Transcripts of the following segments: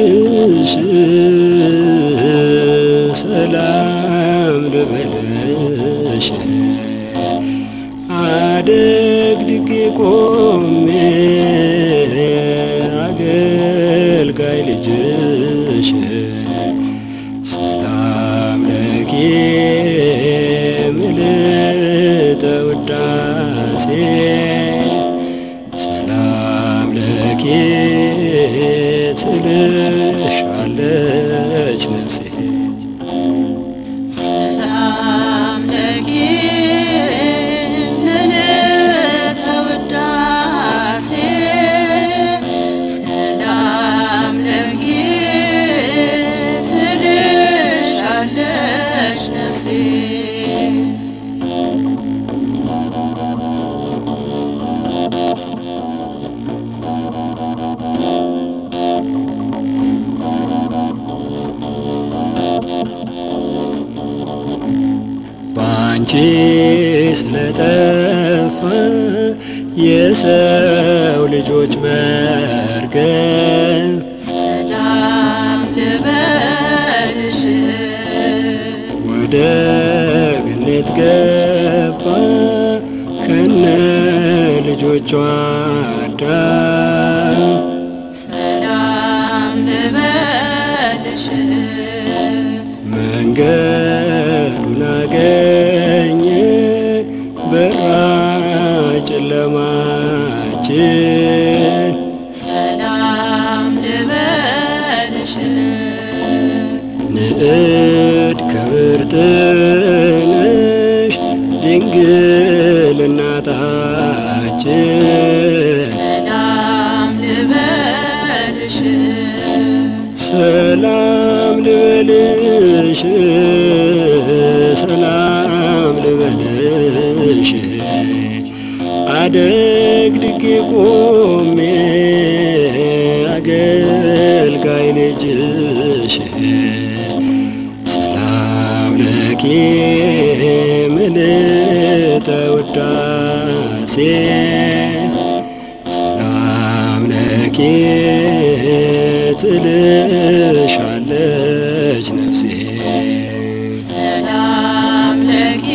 ልበልሽ ሰላም ልበልሽ አደግድጌ ቆሜ አገልጋይ ልጅሽ ሰላም ለኪ ምልዕተ ውዳሴ ሰላም ለኪ ትልሻለች ነፍሴ ሰላም ለኪ ምልዕተ ውዳሴ ሰላም ለኪ ትልሻለች ነፍሴ ባንቺ ስለጠፋ የሰው ልጆች መርገም ሰላም ልበልሽ ወደ ገነት ገባ ከነ ልጆቿ አዳም ሰላም ልበልሽ መንገዱን አገኘ በራ ጨለማችን ሰላም ልበልሽ ንዕድ ክብርት ነሽ ድንግል እናታችን ሰላም ልበልሽ ሰላም ልበልሽ ሰላም ልበልሽ አደግድጌ ቆሜ አገልጋይ ልጅሽ ሰላም ለኪ ምልዕተ ውዳሴ ሰላም ለኪ ትልሻለች ነፍሴ ሰላም ለኪ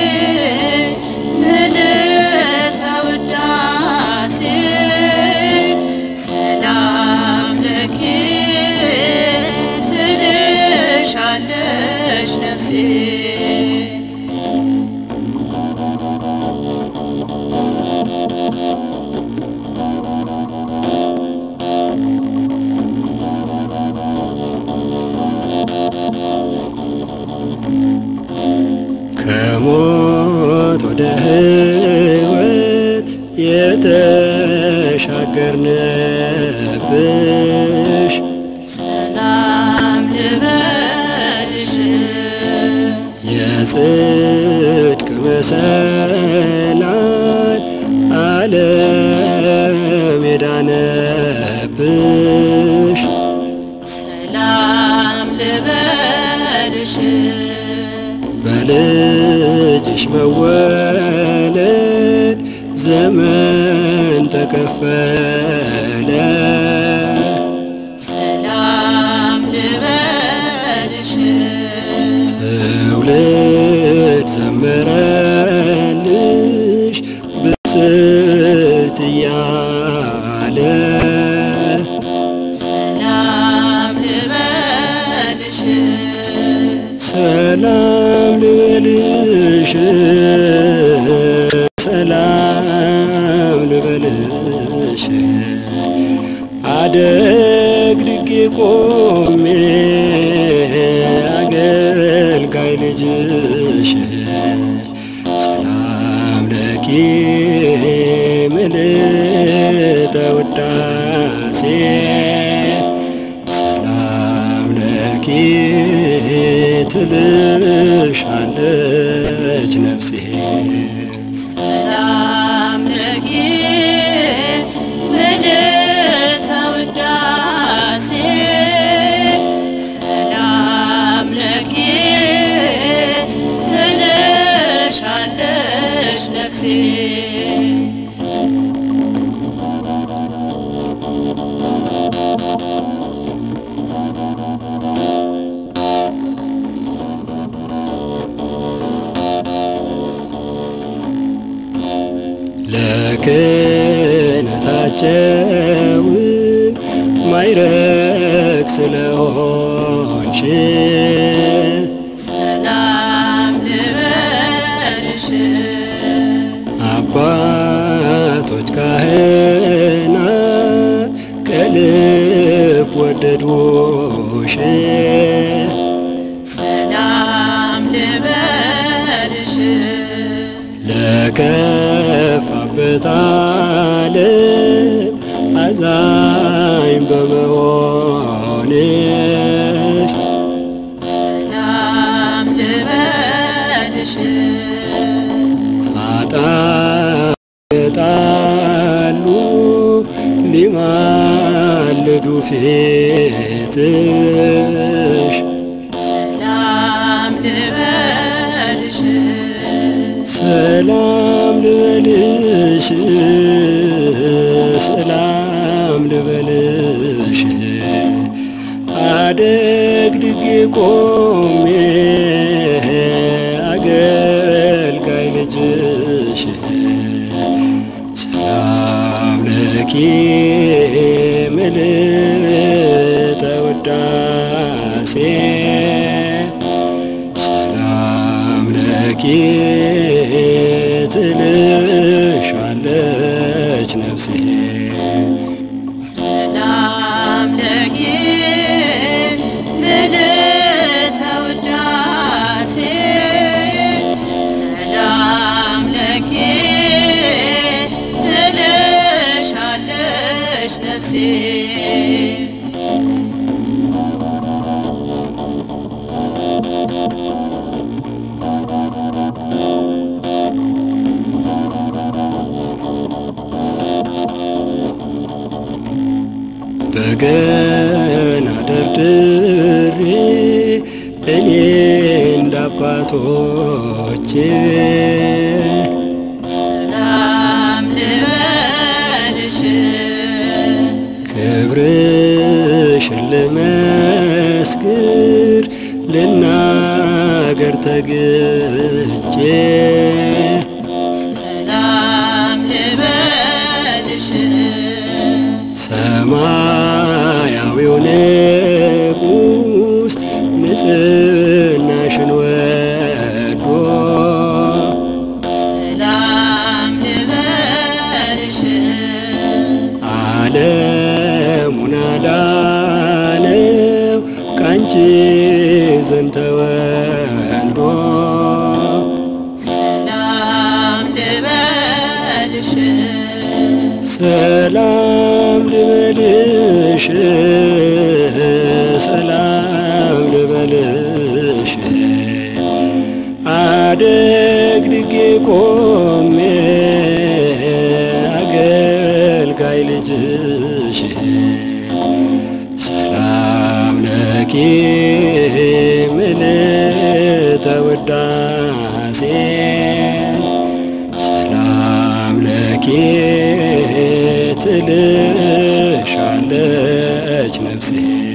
ምልዕተ ውዳሴ ሰላም ለኪ ትልሻለች ነፍሴ ከሞት ወደ ሕይወት የተሻገርንብሽ ሰላም ልበልሽ የጽድቅ መሰላል ዓለም የዳነብሽ ሰላም ልበልሽ በልጅሽ መወለድ ዘመን ተከፈለ ሰላም ልበልሽ ትውልድ ዘመረልሽ ብፅዕት እያለ ሰላም ልበልሽ ሰላም ልበልሽ ሰላም ልበልሽ አደግድጌ ቆሜ አገልጋይ ልጅሽ ሰላም ለኪ ምልዕተ ውዳሴ ሰላም ለኪ ትልሻለች ነፍሴ ሰላም ለኪ ምልዕተ ውዳሴ ሰላም ለኪ ትልሻለች ነፍሴ ጨው ማይረግ ስለሆንሽ ሰላም ልበልሽ አባቶች ካህናት ከልብ ወደዱሽ ሰላም ልበልሽ ለከፋበት ዓለም አዛኝ በመሆንሽ ሰላም ልበልሽ ኃጥአን የጣሉ ሊማልዱ ፊትሽ ሰላም ልበልሽ ሰላም ልበልሽ ሰላም ልበልሽ አደግድጌ ቆሜ አገልጋይ ልጅሽ ሰላም ለኪ ምልዕተ ውዳሴ ሰላም ለኪ ትልሻለች ነፍሴ ሰላም ለኪ ምልዕተ ውዳሴ ሰላም ለኪ ትልሻለሽ ነፍሴ በገና ደርድሬ እኔ እንደ አባቶቼ ሰላም ልበልሽ ክብርሽን ልመስክር ልናገር ተግቼ ሰላም ልበልሽ ሰማያዊው ንጉሥ ንጽሕናሽን ወዶ ሰላም ልበልሽ ዓለሙን አዳነው ካንቺ ዘንድ ተወልዶ ሰላም ልበልሽ ሰላም ልበልሽ ሰላም ልበልሽ አደግድጌ ቆሜ አገልጋይ ልጅሽ ሰላም ለኪ ምልዕተ ውዳሴ ሰላም ለኪ ትልሻለች ነፍሴ